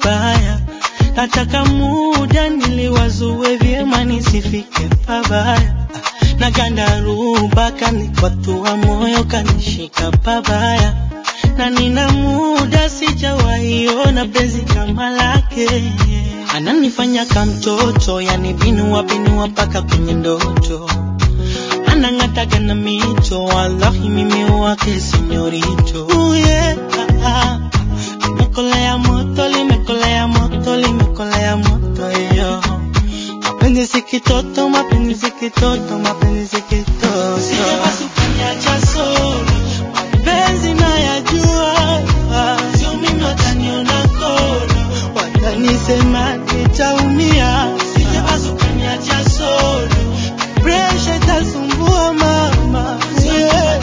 pabaya. Nataka muda niliwazue vyema nisifike pabaya. Na gandaruba kanikwatua moyo kanishika pabaya. Na nina muda sijawaiona penzi kama lake. Ananifanya kamtoto, yani binua binua mpaka kwenye ndoto anang'ataga na mito, wallahi mimi wake senyorito. Ooh, yeah, ah, ah. Limekolea moto, limekolea moto, limekolea moto yo. Mapenzi si kitoto, mapenzi si kitoto, mapenzi si kitoto. Sije basi ukaniacha solo, mapenzi nayajua. Sio mimi wataniona kolo, watanisema nitaumia. Sije basi ukaniacha solo, presha itasumbua mama. Yeah.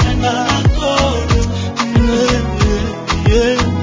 Yeah, yeah, yeah.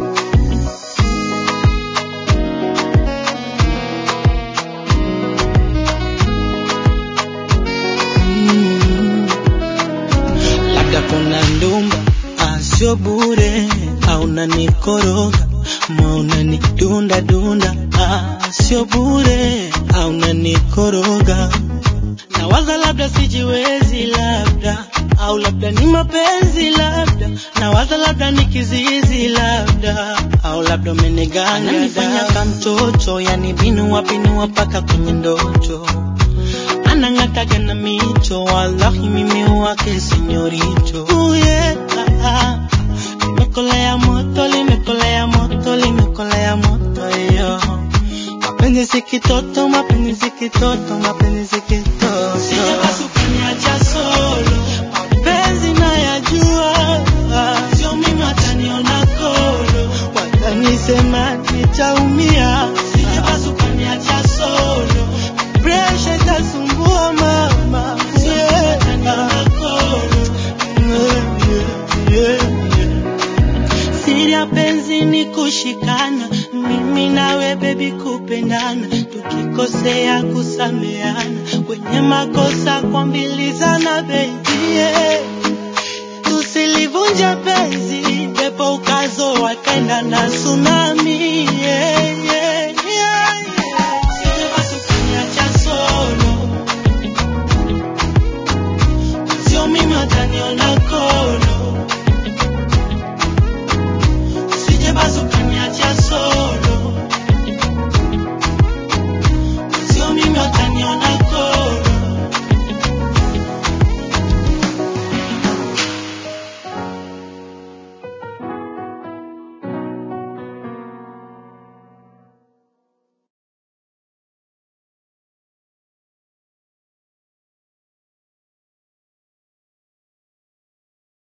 Mm. labda kuna ndumba asio bure au nanikoroga mauna ni dunda dunda asio bure au nanikoroga na waza labda sijiwezi labda au labda ni mapenzi labda na waza labda ni kizizi labda au labda umeniganga nifanya kamtoto yani binua binua paka kwenye ndoto anang'ataga na mito, wallahi mimi wake senyorito. Ooh, yeah, ah, ah. Limekolea moto, limekolea moto, limekolea moto yo. Mapenzi si kitoto, mapenzi si kitoto, mapenzi si kitoto. Sije basi ukaniacha solo, mapenzi nayajua. Sio mimi wataniona kolo, watanisema nitaumia. Sije basi ukaniacha solo, presha itasumbua mama. Yeah. Yeah, yeah, yeah. Siri ya penzi ni kushikana, mimi nawe bebi kupendana, tukikosea kusameana, kwenye makosa kuambilizana baby yeah. Tusilivunja penzi, pepo ukazo wakaenda na tsunami yeah.